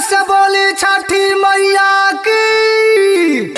से बोली छठी मैया की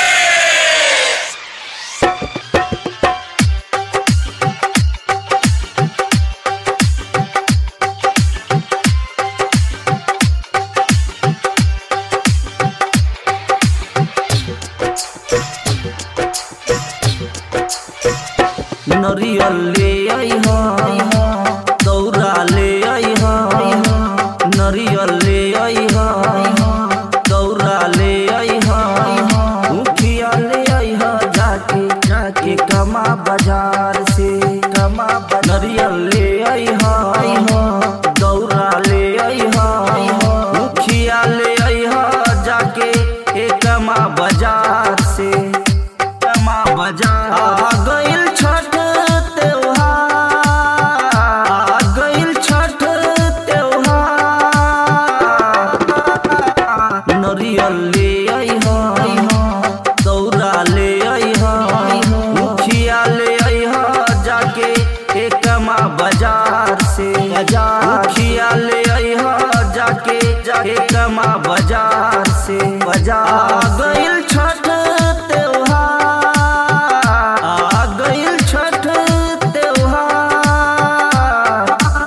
नरियल ले अइह दौरा ले अइह नरियल ले अइह दौरा ले अइह मुखिया ले अइह जाके जाके कमा बाजार से कमा नरियल ले अइह दौरा ले अइह मुखिया ले अइह जाके ए कमा बाजार से कमा बाजार आ गइल छठ त्योहार आ गइल छठ त्योहार नरियल ले अइह दौरा ले अइह मुखिया ले अइह जाके एकमा बाजार से मुखिया ले अइह जाके जाके कमा बाजार से बाजार आ गइल छठ त्योहार आ गइल छठ त्योहार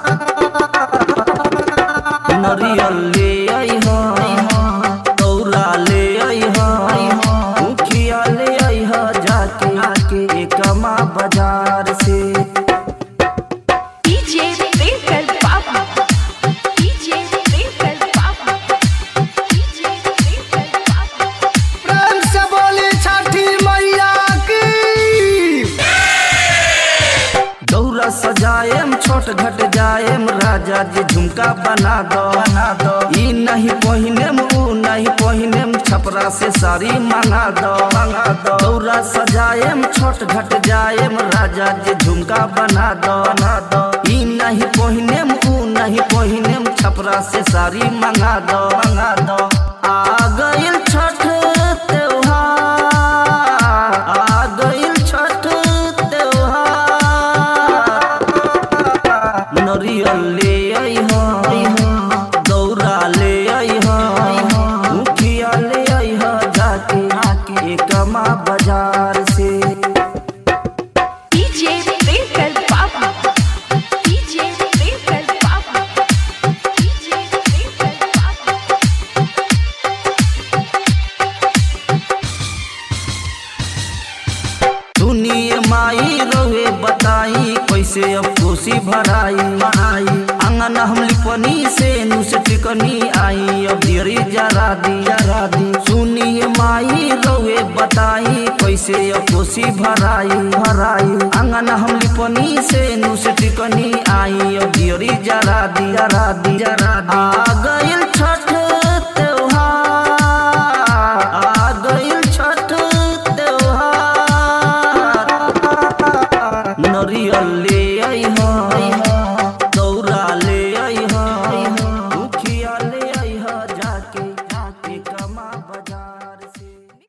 नरियल ले अइह दौरा ले अइह मुखिया ले अइह जाके आके एकमा बाजार से DJ Twinkle Papa. DJ Twinkle Papa. DJ Twinkle Papa. प्रेम से बोली छठी मैया की दौरा सजाएम छोट घट जाएम राजा जी झुमका बना दो बना दो ई नहीं पहिनेम ऊ नहीं पहिनेम छपरा से साड़ी मंगा दो मंगा दो दौरा सजाएम छोट घट जाएम राजा जी झुमका बना दो बना दो ई नहीं पहिनेम ऊ नहीं पहिनेम छपरा से साड़ी मंगा दो मंगा दो आ गइल छठ त्योहार आ गइल छठ त्योहार नरियल ले अइह दौरा ले अइह मुखिया ले अइह जाके आके कमा बाजार से DJ Twinkle Papa. DJ Twinkle Papa. DJ Twinkle Papa. सुनिए माई रहे बताई कैसे अब कोसी भराई भराई आंगन हम लिपनी से नुस टिकनी आई अब देरी जरा दी जरा दी सुनिए माई रहे बताई कैसे अब कोसी भराई भराई आंगन हम लिपनी से नुस टिकनी आई अब देरी जरा दी जरा दी जरा दी आ गई